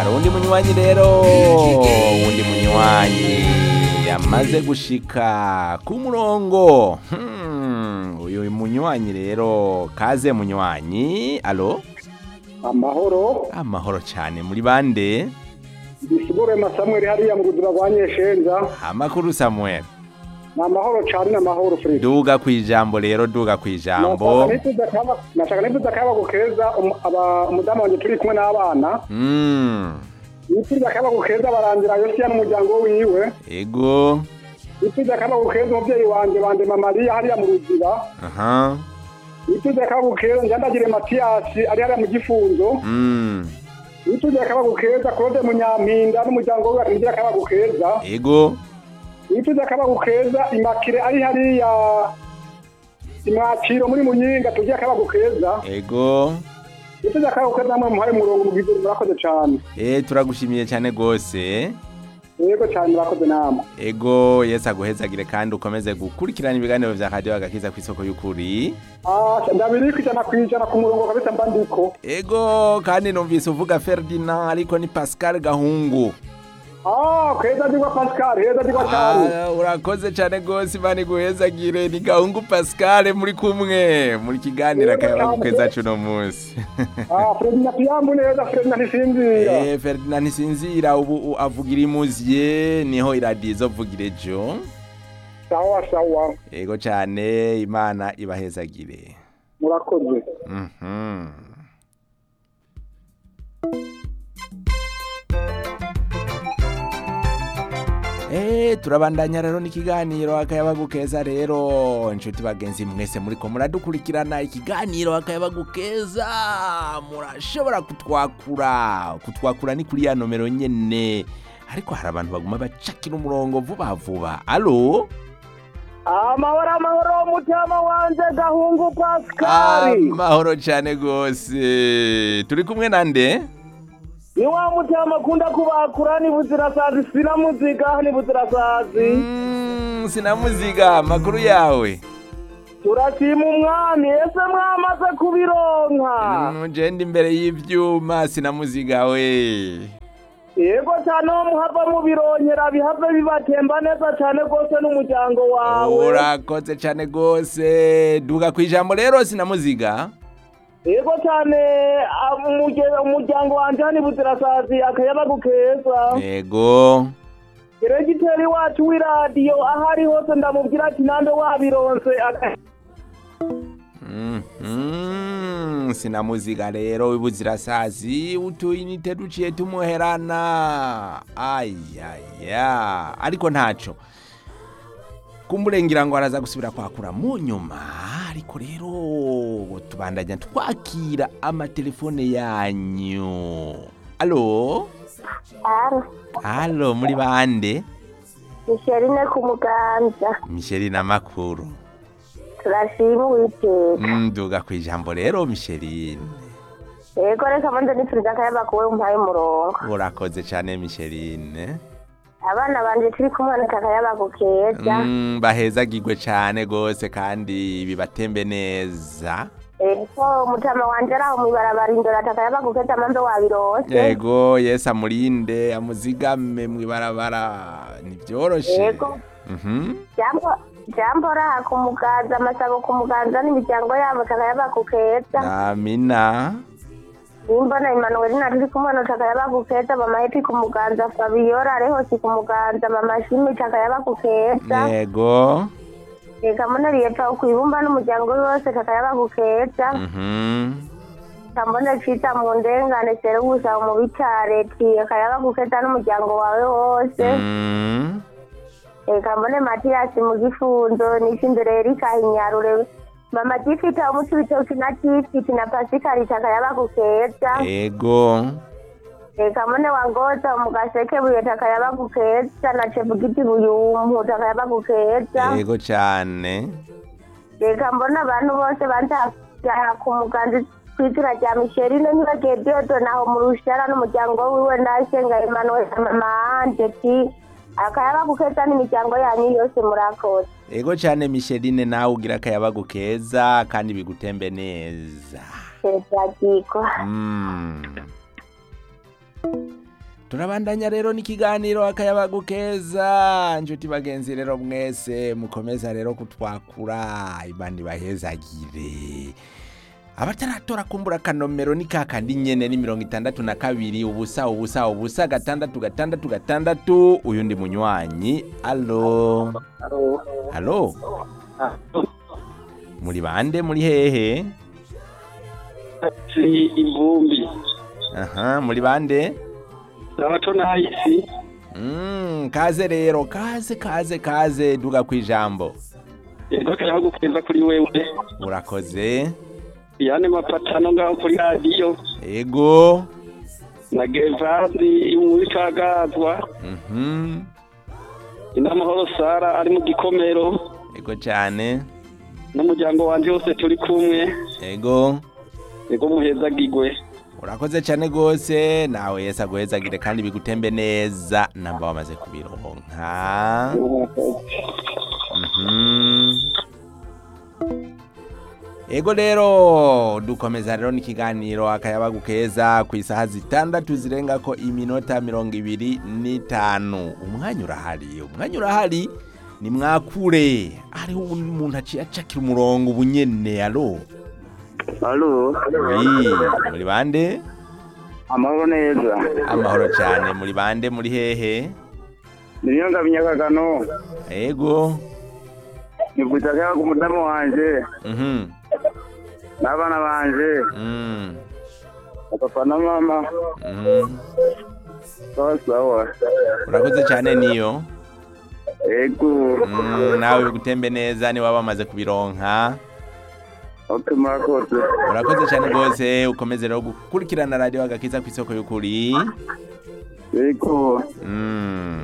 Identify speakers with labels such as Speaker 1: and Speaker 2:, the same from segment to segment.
Speaker 1: hari undi munywanyi rero undi munywanyi yamaze gushika ku murongo Hmm, uyu munywanyi rero kaze munywanyi alo
Speaker 2: amahoro
Speaker 1: amahoro cyane muri bande
Speaker 2: bisigure masamweri hariya mu buzima bwa nyeshenza
Speaker 1: amakuru samuel
Speaker 2: ni amahoro cyane ni amahoro frida
Speaker 1: duga ku ijambo rero duga ku ijambo
Speaker 2: nashaka nifuza akayabagu keza umu- aba- umudamu wanjye turi kumwe n'abana
Speaker 1: Mm,
Speaker 2: nifuza akayabagu keza barangira yosiya n'umuryango wiwe
Speaker 1: ego
Speaker 2: nifuza akayabagu keza umubyeyi wanjye bande mamariya hariya mu ruziba
Speaker 1: aha
Speaker 2: nifuza akayabagu keza njyandagire matiyasi ari hariya mu gifunzo
Speaker 1: Mm,
Speaker 2: nifuza akayabagu keza claude munyampinda n'umuryango wiwe akangira akayabagu keza
Speaker 1: ego
Speaker 2: nifuza akayabagu keza imakire ari hariya imwakiro muri munyinga tugiye akayabagu keza
Speaker 1: ego
Speaker 2: nifuza akayabagu keza namwe muhaye umurongo mu bwizere murakoze cyane
Speaker 1: Eh turagushimiye cyane gose
Speaker 2: yego cyane murakoze namwe
Speaker 1: ego yesu aguhezagire kandi ukomeze gukurikirana ibiganiro vya radiyo agakiza ku isoko y'ukuri
Speaker 2: Ah, ndabiri kwijana kwijana ku murongo kabisa mba ndiko
Speaker 1: ego kandi numvise uvuga ferdinand ariko ni pascal gahungu
Speaker 2: Ah, keza digwa pascal heza digwa cyane
Speaker 1: Ah, urakoze cyane gose imana iguhezagire ni gahungu pascal muri kumwe muri kiganiro akayabagukeza cuno munsi
Speaker 2: Ah, Fredina Piyambu neza Fredina ntisinzira
Speaker 1: Eh, ferdinand ntisinzira ubu u- avugira imuziye niho iradiyo izovugira ejo
Speaker 2: sawa sawa
Speaker 1: ego cyane imana ibahezagire
Speaker 2: murakoze
Speaker 1: Mhm. Eh, turabandanya rero n'ikiganiro akayabagu keza rero inshuti bagenzi mwese muriko muradukurikirana ikiganiro akayabagu keza murashobora kutwakura kutwakura ni kuri ya nomero nyene ariko hari abantu baguma bacakira umurongo vuba vuba alo
Speaker 2: amahoro amahoro mutama wanje gahungu Pascal
Speaker 1: amahoro cyane gose turi kumwe nande
Speaker 2: ni wa mutama akunda kubakura ni buzirasazi sina muziga ni buzirasazi
Speaker 1: Mm, sinamuziga amakuru yawe
Speaker 2: turashima umwami ese mwamaze kubironka
Speaker 1: ugenda imbere y'ivyuma sinamuziga we
Speaker 2: yego cyane wo muhava mubironyera bihave bibatemba neza cyane rwose n'umuryango wawe
Speaker 1: urakoze cyane gose duga ku ijambo rero sinamuziga
Speaker 2: yego cyane ah, umuge- umuryango wanje hani buzirasazi akayabagu keza
Speaker 1: yego
Speaker 2: diregiteri wacu w'iradiyo aho ari hose ndamubwira ati nande wabironse aka-
Speaker 1: Mhm, sinamuziga rero wibuzirasazi utuyinite duciye tumuherana ayaya ariko ntaco kumurengera ngo araza gusubira kwakura mu nyuma ariko rero tubandanya twakira amatelefone yanyu alo
Speaker 3: Aro,
Speaker 1: alo muri bande
Speaker 3: Micheline ku muganza
Speaker 1: misheri na makuru
Speaker 3: turashima uwiteka
Speaker 1: nduga ku ijambo rero misherine
Speaker 3: yego reka manze nipfuriza akayaba kuwe umpaye umurongo
Speaker 1: urakoze cyane misherine
Speaker 3: abana banje turi kumwe na kakayaba keza
Speaker 1: Mm, bahezagirwe cyane gose kandi bibatembe neza
Speaker 3: eko mutama wanje araho mwibarabara indora atakayaba keza manze wabirose
Speaker 1: yego yesu amurinde amuzigame mwibarabara ntivyoroshe
Speaker 3: Yego.
Speaker 1: Mhm.
Speaker 3: jambo jambo raha ku muganza amasabo ku muganza n'imiryango yabo takayaba keza
Speaker 1: amina
Speaker 3: nimbona Emmanuel na turi kumwe na takayaba keza mama yetu ku muganza Fabiola rehosi ku muganza mama Shimi takayaba keza
Speaker 1: yego
Speaker 3: reka mbona leta kwibumba n'umuryango wose kakayaba keza
Speaker 1: Mhm.
Speaker 3: kambona cita mu ndengane serugusa mu bitare ti akayaba keza n'umuryango wawe wose
Speaker 1: Mm.
Speaker 3: reka mbone matiyasi mu gifundo nishindire erika hinyarure mama tifita umuti bitoki na tifiti na pasikari takayaba keza
Speaker 1: yego
Speaker 3: reka mbone wangoza mu gaseke buye takayaba keza na chebugiti buyumpu takayaba keza
Speaker 1: yego cyane
Speaker 3: reka mbona abantu bose banza ku muganzi kw'izina rya misherine ntibagiye dodo naho mu rushara n'umuryango wiwe ndasenga emmanuel na mama anje ti akayaba gukeza n'imiryango yanyu yose murakoze
Speaker 1: yego cyane misherine nawe ugira akayabagu keza kandi bigutembe neza
Speaker 3: byagikwa
Speaker 1: Mm. turabandanya rero n'ikiganiro akayabagu keza inshuti bagenzi rero mwese mukomeza rero kutwakura imana ibahezagire abataratora kumbura akanomero ni kakandi nyene ni mirongo itandatu na kabiri ubusa ubusa ubusa gatandatu gatandatu gatandatu uyu ndi munywanyi alo halo muri bande muri hehe
Speaker 4: si ivumbi
Speaker 1: aha muri bande
Speaker 4: abato nahisi
Speaker 1: Mm, kaze rero kaze kaze kaze duga ku ijambo
Speaker 4: yego kayabagu keza kuri wewe
Speaker 1: urakoze
Speaker 4: yane mapatano ngaho kuri radiyo
Speaker 1: ego
Speaker 4: na gevazi muri kagazwa
Speaker 1: mhm
Speaker 4: inamahoro sara ari mu gikomero
Speaker 1: ego cyane
Speaker 4: n'umuryango wanje wose turi kumwe
Speaker 1: ego
Speaker 4: yego muhezagigwe
Speaker 1: urakoze cyane rwose nawe yesi aguhezagire kandi bigutembe neza namba wamaze kubironka Mhm. ego rero dukomeza rero n'ikiganiro akayabagu keza ku isaha zitandatu zirenga ko iminota mirongo ibiri n'itanu umwanya urahari umwanya urahari ni mwakure hariho umuntu aciye acakira umurongo ubunyene alo
Speaker 2: alo
Speaker 1: Oui, muri bande
Speaker 2: amahoro neza
Speaker 1: amahoro cyane muri bande muri hehe
Speaker 2: niyo ngabo nyakagano
Speaker 1: ego
Speaker 2: nivuza akayabagu umudamu wanje
Speaker 1: mhm
Speaker 2: n'abana banje
Speaker 1: mm
Speaker 2: na papa na mama
Speaker 1: mhm
Speaker 2: sawa sawa
Speaker 1: urakoze cyane niyo
Speaker 2: ego
Speaker 1: Mm, nawe bigutembe neza niba bamaze kubironka
Speaker 2: ok murakoze
Speaker 1: urakoze cyane rwose ukomeze rero gukurikirana radiyo agakiza ku isoko y'ukuri
Speaker 2: ego
Speaker 1: Mm.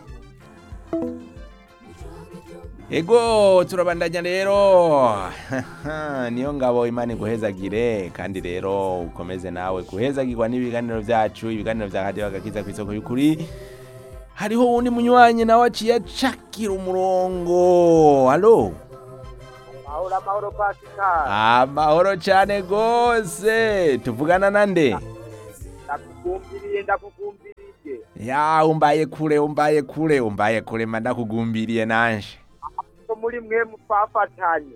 Speaker 1: ego turabandanya rero niyo ngabo imana iguhezagire kandi rero ukomeze nawe guhezagirwa n'ibiganiro byacu ibiganiro bya radiyo agakiza ku isoko y'ukuri hariho uwundi munywanyi nawe aciye acakira umurongo halo
Speaker 2: mahoro amahoro pasika
Speaker 1: amahoro cyane rwose tuvugana na nde
Speaker 2: ndakugumbiriye ndakugumbiriye
Speaker 1: ya umbaye kure umbaye kure umbaye kure mba ndakugumbiriye nanje
Speaker 2: ko muri mwe mupfafatanye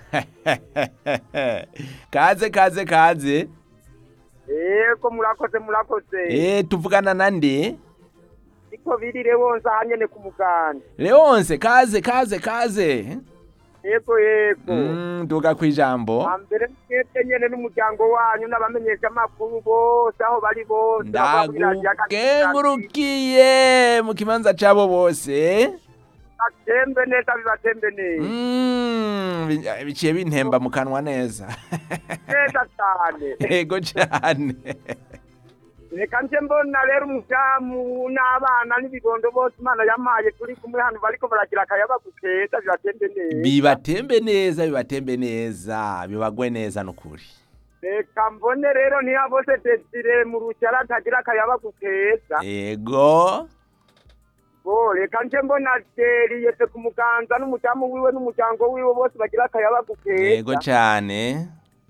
Speaker 1: kaze kaze kaze
Speaker 2: ego murakoze murakoze
Speaker 1: eh tuvugana na nde
Speaker 2: niko birire wonse ahanyene ku muganda
Speaker 1: leonse kaze kaze kaze
Speaker 2: yego yego
Speaker 1: mm, duga kwijambo
Speaker 2: hambere mwebwe nyene n'umuryango wanyu n'abamenyesha amakuru bose aho bari bose
Speaker 1: ndagukengurukiye mu kibanza cabo bose
Speaker 2: batembe neza bibatembe neza
Speaker 1: mm, bi- biciye bintemba mu kanwa neza
Speaker 2: neza cyane
Speaker 1: ego cyane
Speaker 2: reka nje mbona rero umudamu n'abana n'ibigondo bose imana yampaye turi kumwe hano bariko baragira akayabagu keza bibatembe neza
Speaker 1: bibatembe neza bibatembe neza bibagwe neza nukuri
Speaker 2: reka mbone rero niba bose desire mu rucyara atagira akayabagu keza
Speaker 1: ego
Speaker 2: bo reka nje mbona deriyete ku muganza n'umudamu wiwe n'umuryango wiwe bose bagira akayabagu
Speaker 1: ego
Speaker 2: keza
Speaker 1: cyane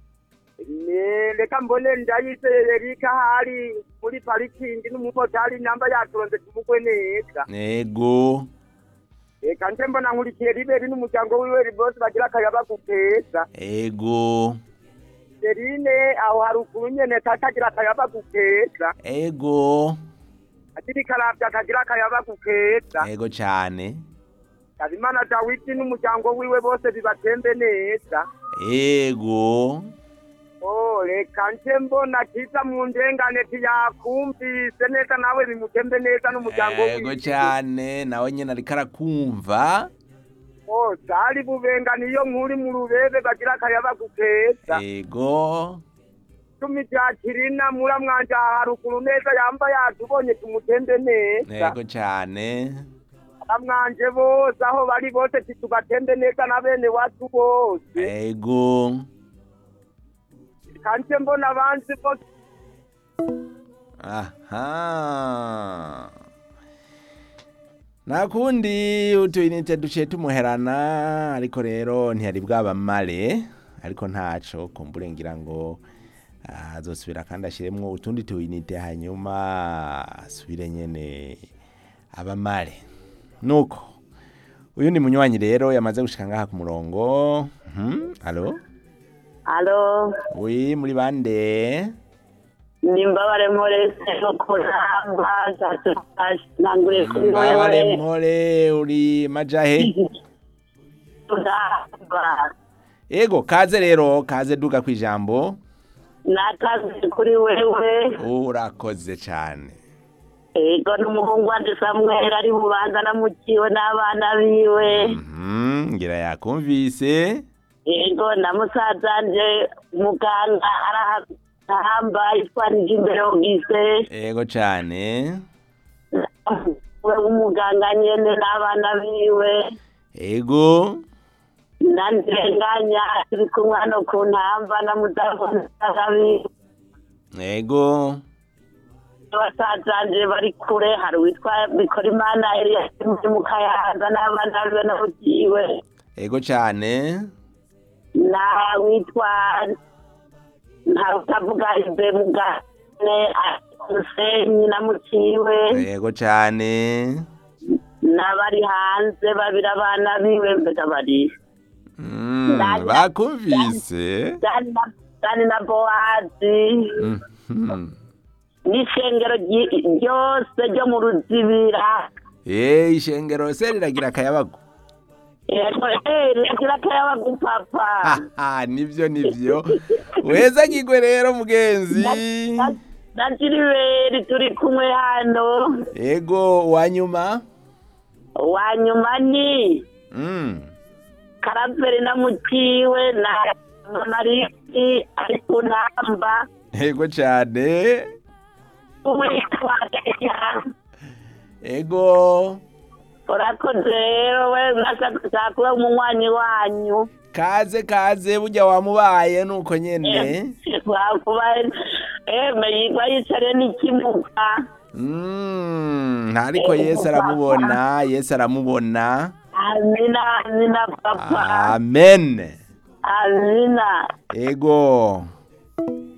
Speaker 2: Ne, reka mbone ndayizeye erika hari muri parikingi n'umumotari namba yaturonze tumugwe neza
Speaker 1: ego
Speaker 2: reka nje mbona nkurikiye riberi n'umuryango wiwe bose bagira akayabagu keza
Speaker 1: ego
Speaker 2: serine aho haruguru nyene katagira akayabagu keza
Speaker 1: ego
Speaker 2: akiri karavya akagira akayabagu keza
Speaker 1: ego cyane
Speaker 2: habimana dawidi n'umuryango wiwe bose bibatembe neza
Speaker 1: ego
Speaker 2: Oh, reka nje mbona kiza mu ndengane tiyakumvise neza nawe bimutembe neza n'umuryango
Speaker 1: ego
Speaker 2: wiwe
Speaker 1: cyane nawe nyine ariko arakumva
Speaker 2: Oh, zari bubengana iyo nkuri mu rubebe bagira akayabagu keza
Speaker 1: ego
Speaker 2: cumi rya kirina muramwanje aha haruguru neza yamba yatubonye tumutembe neza
Speaker 1: ego cyane
Speaker 2: muramwanje bose aho bari bose titubatembe neza na bene wacu bose
Speaker 1: ego
Speaker 2: kanje mbona abanzi bose
Speaker 1: aha nakundi utuyinite duciye tumuherana ariko rero ntiyari bwabamare ariko ntaco kumbure ngira ngo Ah, azosubira kandi ashiremwo utundi tuinite hanyuma asubire nyene abamare nuko uyu ni munywanyi rero yamaze gushika ngaha ku murongo Mhm, alo
Speaker 3: alo
Speaker 1: wi muri bande
Speaker 3: nimbabare murese no kuramba nangure kuri
Speaker 1: mbabare
Speaker 3: wewe
Speaker 1: mpore uri majahe
Speaker 3: kuramba
Speaker 1: ego kaze rero kaze duga kwijambo
Speaker 3: nakazi kuri wewe
Speaker 1: urakoze cane
Speaker 3: ego n'umuhungu wanje samweli ari bubanza namukiwe n'abana biwe
Speaker 1: Mhm, ngira yakumvise
Speaker 3: ego na musazanje muganga arahamba yitwanije imbere ubwise
Speaker 1: ego cane
Speaker 3: we w'umuganga nyene n'abana biwe
Speaker 1: ego
Speaker 3: nandenganya turi kumwe hano ku ntamba na mudasobwa biwe
Speaker 1: ego
Speaker 3: basazanje bari kure hari uwitwa bikorimana eliyasi muri mu kayanza n'abana biwe n'abugiwe
Speaker 1: ego cane
Speaker 3: na witwa nta utavuga ibe mugane musenyi na muciwe
Speaker 1: ego cane
Speaker 3: n'abari hanze babiri abana biwe mbega bari
Speaker 1: Mm,
Speaker 3: Dani-
Speaker 1: bakumvise
Speaker 3: dani na dani na bowazi
Speaker 1: Mhm.
Speaker 3: n'ishengero ryi- ryose ryo mu ruzibira
Speaker 1: Eh, ishengero se riragira akayabagu
Speaker 3: Yego, eh, riragira akayabagu papa
Speaker 1: haha nivyo nivyo weza ngigwe rero mugenzi
Speaker 3: Na- na jiriberi turi kumwe hano
Speaker 1: ego wanyuma
Speaker 3: wanyuma ni
Speaker 1: mm.
Speaker 3: karaveri na muciwe na mariki ari ku ntamba
Speaker 1: ego cane
Speaker 3: uwitwa
Speaker 1: ego
Speaker 3: urakoze rero we nashaka kuba umunywanyi wanyu
Speaker 1: kaze kaze burya wamubaye nuko nyene
Speaker 3: wakuba eme yigwa yicare n'ikimuga
Speaker 1: Mm, ntariko yesu aramubona yesu aramubona
Speaker 3: amina amina papa
Speaker 1: amen
Speaker 3: amina
Speaker 1: ego